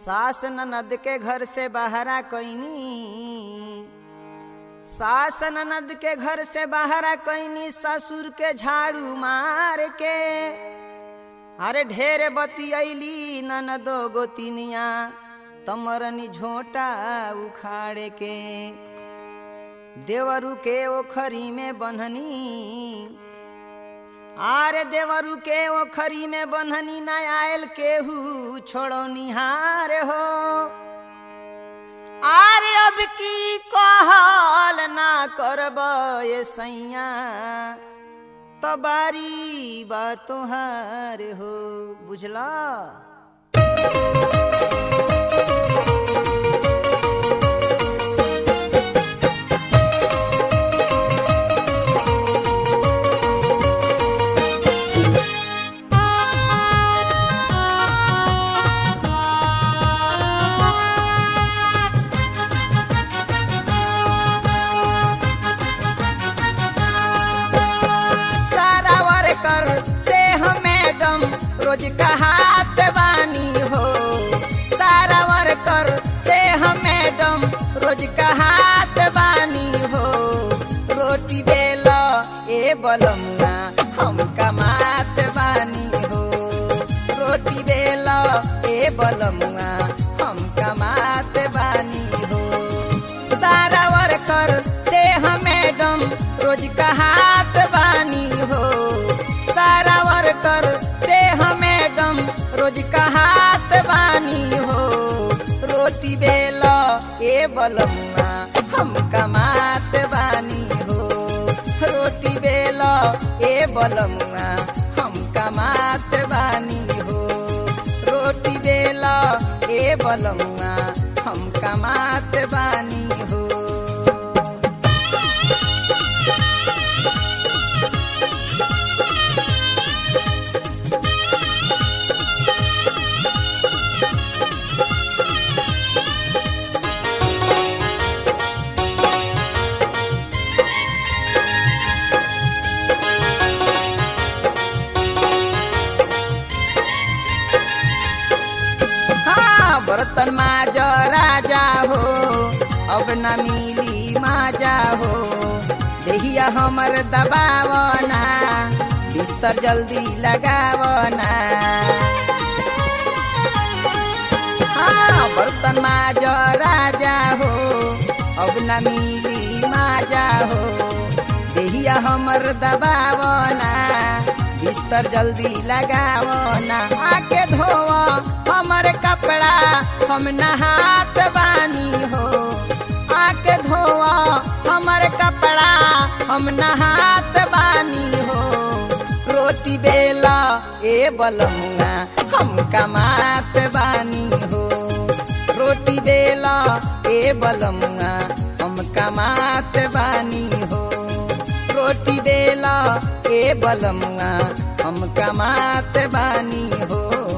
सास ननद के घर से बाहरा कैनी सास ननद के घर से बाहरा कैनी ससुर के झाड़ू मार के अरे ढेर बतियैली ननदो गोतिनिया तमरनी झोटा उखाड़ के देवरू के ओखरी में बन्हनी आरे देवरू के ओखरी में बन्हनी न आयल केहू छोड़ो निहार हो आरे अब की कहल ना करब ये सैया तबारी बा तोहार हो बुझला सारा वर्कर से हम मैडम रोज कहात बानी हो सारा वर्कर से हम मैडम रोज कहात बानी हो रोटी बेलो ए बलमुआ हम कमात बानी हो रोटी बेलो ए बलमुआ हम कमात बानी हो सारा वर्कर से हम मैडम रोज कहात बानी हो सारा वर्कर से हम मैडम रोज कहात बानी हो रोटी बेलो ए बलमुआ हम कमात बानी हो रोटी बेलो ए बलमुआ हम कमात बानी हो रोटी बेलो ए बलमुआ हम कमात बानी हो हाँ बर्तन माज राजा हो अब न मिली माजा हो देहिया हमर दबावना बिस्तर जल्दी लगावना हाँ बर्तन माज राजा हो अब न मिली माजा हो देहिया हमर दबावना बिस्तर जल्दी लगावना आके धोवा हमर कपड़ा हम नहात बानी हो आके धोवा हमर कपड़ा हम नहात बानी हो रोटी बेला ए बलमुआ हम कमात बानी हो रोटी बेला ए बलमुआ हम कमात बानी हो रोटी बेला ए बलमुआ हम कमात बानी हो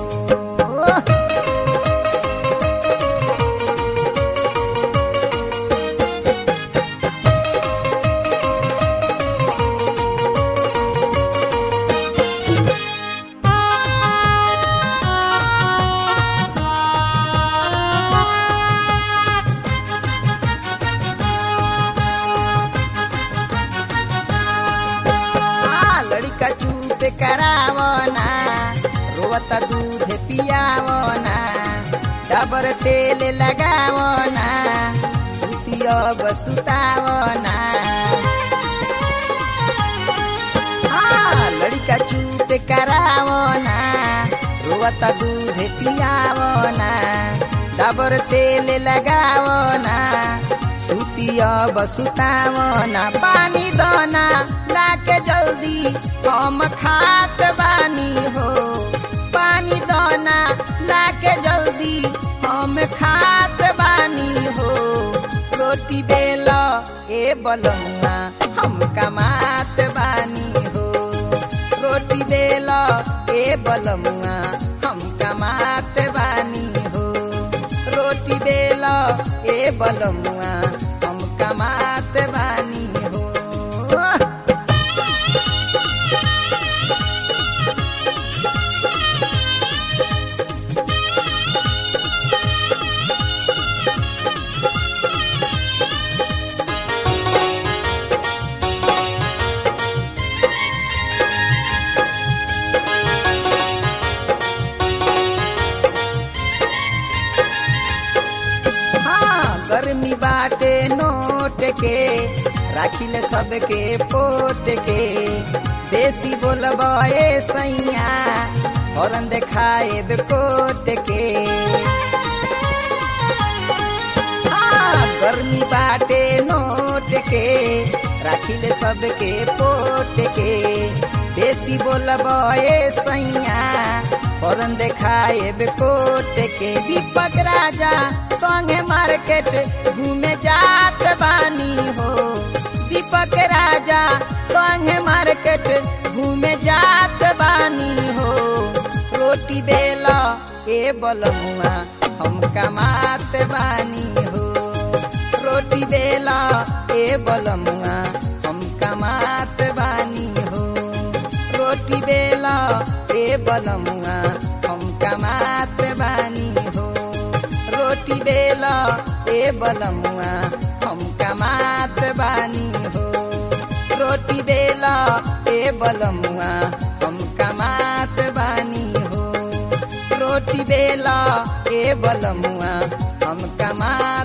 आ, लड़का चूप करावना रोवत दूध पियावना डबर तेल लगावना सुती अब सुतावना आ, लड़का चूप करावना रोवत दूध पियावना डबर तेल लगावना सुती अब सुतावना पानी दाना लाके जल्दी हम खात बानी हो पानी दाना लाके जल्दी हम खात बानी हो रोटी बेलो ए बलमुआ हम कमात बानी हो रोटी बेलो ए बलमुआ हम कमात बानी हो रोटी बेलो ए बलमुआ हम कमात बानी हो गर्मी बाटे नोट के राखिले सबके पोट के बेसी बोलब ए सैया हरन देखाए कोट के हाँ, गर्मी बाटे नोट के राखिले सबके पोट के बेसी बोलब ए सैया हरन देखाए कोट के दीपक राजा संगे मार्केट घूमे जात बानी हो दीपक राजा संगे मार्केट घूमे जात बानी हो रोटी बेला ए बलमुआ हम कमात बानी हो रोटी बेला ए बलमुआ हम कमात बानी हो रोटी बेला ए बलमुआ हम कमात बानी हो रोटी बेला ए बलमुआ हम कमात बानी हो रोटी बेला ए बलमुआ हम कमात बानी हो रोटी बेला ए बलमुआ हम कमा